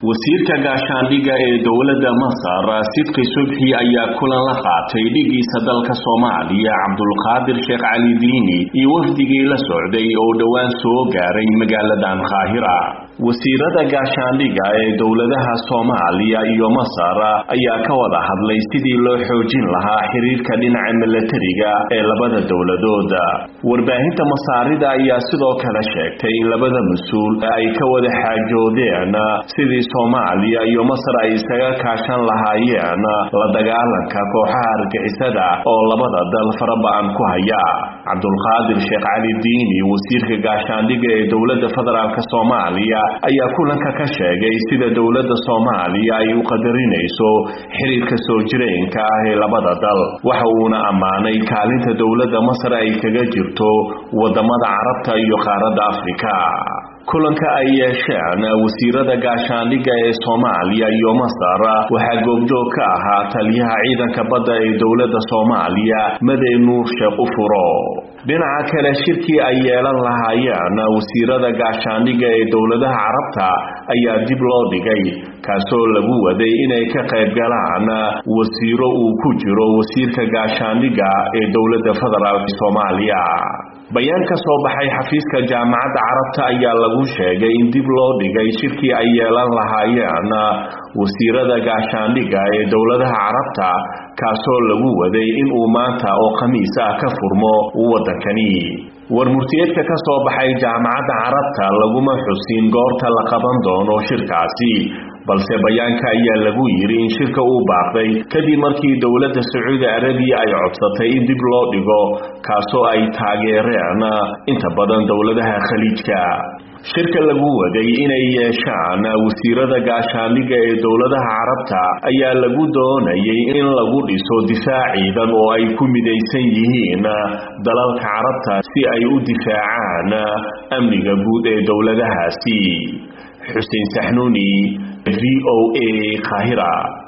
wasiirka gaashaandhigga ee dowladda masar sidqi subxi ayaa kulan la qaatay dhigiisa dalka soomaaliya cabdulqaadir sheekh cali diini iyo wafdigii la socday oo dhowaan soo gaaray magaaladan qaahira wasiirada gaashaandhigga ee dowladaha soomaaliya iyo masar ayaa ka wada hadlay sidii loo xoojin lahaa xiriirka dhinaca milatariga ee labada dowladood warbaahinta masaarida ayaa sidoo kale sheegtay in labada mas-uul ay ka wada xaajoodeen sidii soomaaliya iyo masar ay isaga kaashan lahaayeen la dagaalanka kooxaha argixisada oo labada dal faraba-an ku haya cabdulqaadir sheekh cali diini wasiirka gaashaandhigga ee dowladda federaalk soomaaliya ayaa kulanka ka sheegay sida dowladda soomaaliya ay u qadarinayso xiriirka soo jireenka ah ee labada dal waxa uuna ammaanay kaalinta dowladda masar ay kaga jirto wadamada carabta iyo qaaradda afrika kulanka ay yeesheen wasiirada gaashaandhigga ee soomaaliya iyo masar waxaa goobjoog ka ahaa taliyaha ciidanka badda ee dowladda soomaaliya madey nuur sheekh u furo dhinaca kale shirkii ay yeelan lahaayeen wasiirada gaashaandhigga ee dowladaha carabta ayaa dib loo dhigay kaasoo lagu waday inay ka qayb galaan wasiiro uu ku jiro wasiirka gaashaandhigga ee dowladda federaalk soomaaliya bayaan ka soo baxay xafiiska jaamacadda carabta ayaa lagu sheegay in dib loo dhigay shirkii ay yeelan lahaayeen wasiirada gaashaandhigga ee dowladaha carabta kaasoo lagu waday in uu maanta oo khamiis ah ka furmo waddankani war murtiyeedka ka soo baxay jaamacadda carabta laguma xusin goorta la qaban doono shirkaasi balse bayaanka ayaa lagu yidhi in shirka uu baaqday kadib markii dowladda sacuudi arabiya ay codsatay in dib loo dhigo kaasoo ay taageereen inta badan dowladaha khaliijka shirka lagu waday inay yeeshaan wasiirada gaashaandhigga ee dowladaha carabta ayaa lagu doonayay in lagu dhiso difaac ciidan oo ay ku midaysan yihiin dalalka carabta si ay u difaacaan amniga guud ee dowladahaasi xuseen saxnuuni v o a qaahira